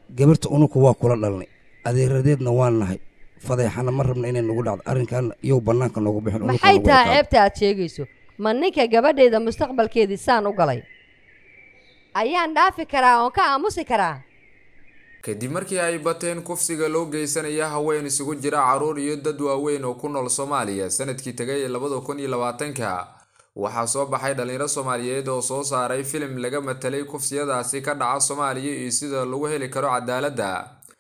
gabarta unuku waa kula dhalnay adeeradeedna waan nahay fadeexana ma rabna inay nagu dhacdo arrinkan iyow bannaanka noogu bixin unuka maxay nagu tahay ekaado. ceebta aad sheegayso ma ninka gabadheeda mustaqbalkeedii saan u galay ayaan dhaafi karaa oon ka aamusi karaa kadib markii ay bateen kufsiga loo geysanaya haween isugu jira caruur iyo dad waaweyn oo ku nool soomaaliya sanadkii tegay ee labada kun iyo labaatanka waxaa soo baxay dhalinyaro soomaaliyeed oo soo saaray filim laga matelay kufsiyadaasi ka dhaca soomaaliya iyo sida lagu heli karo cadaaladda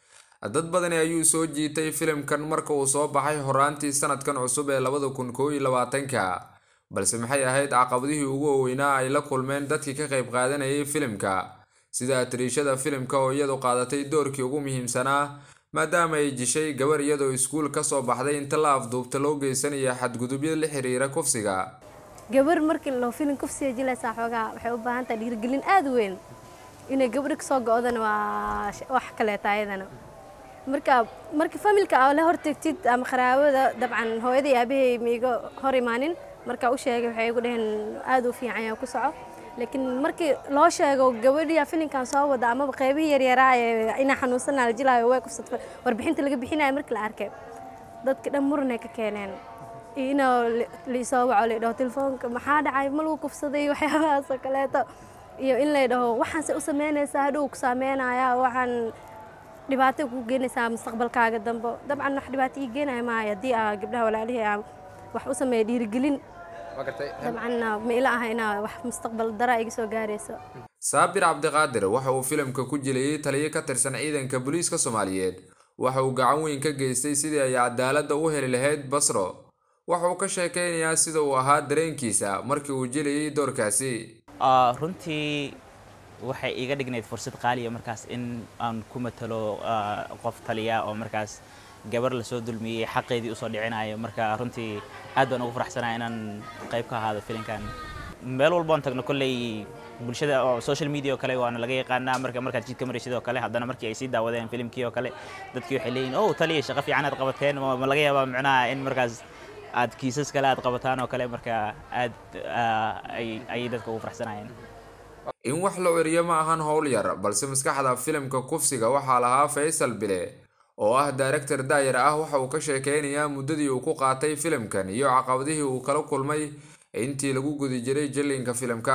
dad badani ayuu soo jiitay filimkan marka uu soo baxay horaantii sanadkan cusub ee labada kun koob iyo labaatanka balse maxay ahayd caqabadihii ugu waaweynaa ay la kulmeen dadkii ka qayb qaadanayay filimka sida atiriishada filimka oo iyadu qaadatay doorkii ugu muhiimsanaa maadaama ay jishay gabar iyadoo iskuul kasoo baxday inta la afduubta loo geysanaya xadgudubyo la xiriira kufsiga gabar markii loo filin kufsiga jilaysaa xoogaa waxay u baahan tahay dhiirigelin aada u weyn inay gabadha kasoo go-dana waa sh- wax kaleeta ayadana marka marka familka aa la hortegtid ama qaraabada dabcan hooyada iyo aabahay miiga hor imaanin marka u sheegay waxay igu dhaheen aada u fiican yahay ku soco laakiin markii loo sheego gabadhiya filinkan soo wada amaba qeybihii yaryaraa ee inaa xanuunsanaa la jilaayo way kufsatay warbixinta laga bixinayo markii la arkay dadka dhan muranay ka keeneen iyo inoo liisoo waco laydhaho telefoonka maxaa dhacay ma lagu kufsaday waxyaabahaas oo kaleeto iyo in laydhaho waxaanse u sameynaysaa hadhow ku saameynaya waxaan dhibaato ku geenaysaa mustaqbalkaaga dambe dabcan wax dhibaato ii geenaya maayo haddii aa gabdhaha walaalihii aa wax u sameeya dhiirigelin dabcanna ma ila aha inaa wax mustaqbal dara iga soo gaarayso saabir cabdiqaadir waxa uu filimka ku jilayay taliyo ka tirsan ciidanka booliiska soomaaliyeed waxa uu gacan weyn ka geystay sidii ay cadaaladda u heli lahayd basro waxa uu ka sheekeynayaa sida uu ahaa dareenkiisa markii uu jilayay doorkaasi Ah, runtii waxay iga dhignayd fursad qaaliya markaas in aan ku matalo ah, qof taliya oo markaas gabar lasoo dulmiyey xaqeedii usoo dhicinayo marka runtii aad baan ugu faraxsanaa inaan qayb ka ahaado filinkan meel walboon tagno kolley bulshada oo social media oo kale waana laga yaqaanaa marka markaad jidka maraysid oo kale haddana markii ay sii daawadeen filimkii oo kale dadkii waxay leeyihin oh taliya shaqo fiican aad qabateen ma ma laga yaabaa micnaha in markaas aad kiisas kale aad qabataan oo kale marka aad ah, ay ayay dadka ugu faraxsanayeen in wax la ceriyo ma ahan howl yar balse maskaxda filimka kufsiga waxaa lahaa faysal bile oo ah director daayar ah waxa uu ka sheekeynayaa muddadii uu ku qaatay filimkan iyo caqabadihii uu kala kulmay intii lagu gudi jiray jilinka filimka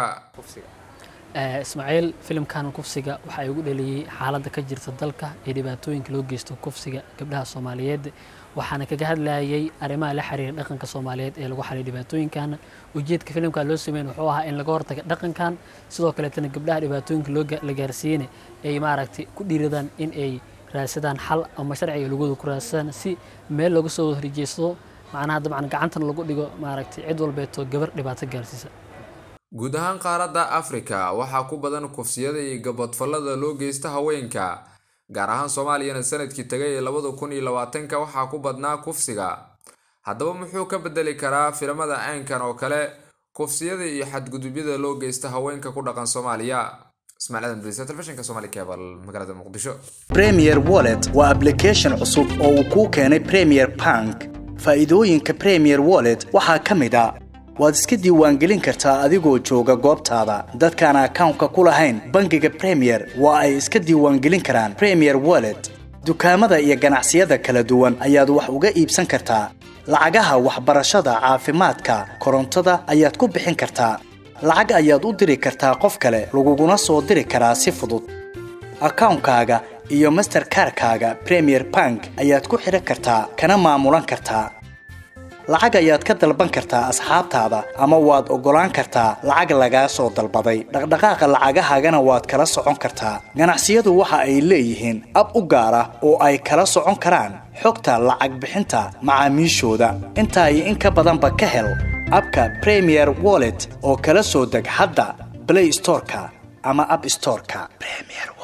Eh, ismaaciil filimkan kufsiga waxaa igu dhaliyey xaaladda ka jirta dalka iyo dhibaatooyinka loo geysto kufsiga gabdhaha soomaaliyeed waxaana kaga hadlayay arrimaha la xiriira dhaqanka soomaaliyeed ee lagu xaliyo dhibaatooyinkan ujeedka filimka loo sameyn wuxuu ahaa in laga hortaga dhaqankan sidoo kaleetana gabdhaha dhibaatooyinka loo ga- la gaarsiiyeyna ay maaragtay ku dhiiradaan in ay raadsadaan xal ama sharciga lagooda ku raadsadaan si meel looga soo horjeesto macnaha dabcan gacantana lagu dhigo maaragtay cid walbeeto gabar dhibaato gaarsiisa guud ahaan qaaradda afrika waxaa ku badan kufsiyada iyo gabadfallada loo geysta haweenka gaar ahaan soomaaliyana sanadkii tagay ee labada kun iyo labaatanka waxaa ku badnaa kufsiga haddaba muxuu ka bedeli karaa filimada caynkan oo kale kufsiyada iyo xadgudubyada loo geysta haweenka ku dhaqan soomaaliya ismaaciil aadan bariisa telefishinka somali cable magaalada muqdisho Premier Wallet waa application cusub oo uu kuu keenay Premier Bank. Faa'iidooyinka Premier Wallet waxaa ka mid ah waad iska diiwaangelin kartaa adigoo jooga goobtaada. Dadkaan akawnka ku lahayn bangiga Premier waa ay iska diiwaangelin karaan Premier Wallet. Dukaamada iyo ganacsiyada kala duwan ayaad wax uga iibsan kartaa. Lacagaha waxbarashada, caafimaadka, korontada ayaad ku bixin kartaa. Lacag ayaad u diri kartaa qof kale, laguguna soo diri karaa si fudud. akawnkaaga iyo masterkarkaaga premier bank ayaad ku xidhan kartaa kana maamulan kartaa lacag ayaad ka dalban kartaa asxaabtaada ama waad oggolaan kartaa lacag lagaa soo dalbaday dhaqdhaqaaqa lacagahaagana waad kala socon kartaa ganacsiyadu waxa ay leeyihiin ab u gaar ah oo ay kala socon karaan xogta lacag bixinta macaamiishooda intaa iyo in ka badanba ka hel abka premier wallet oo kala soo deg hadda play storeka ama app storeka premier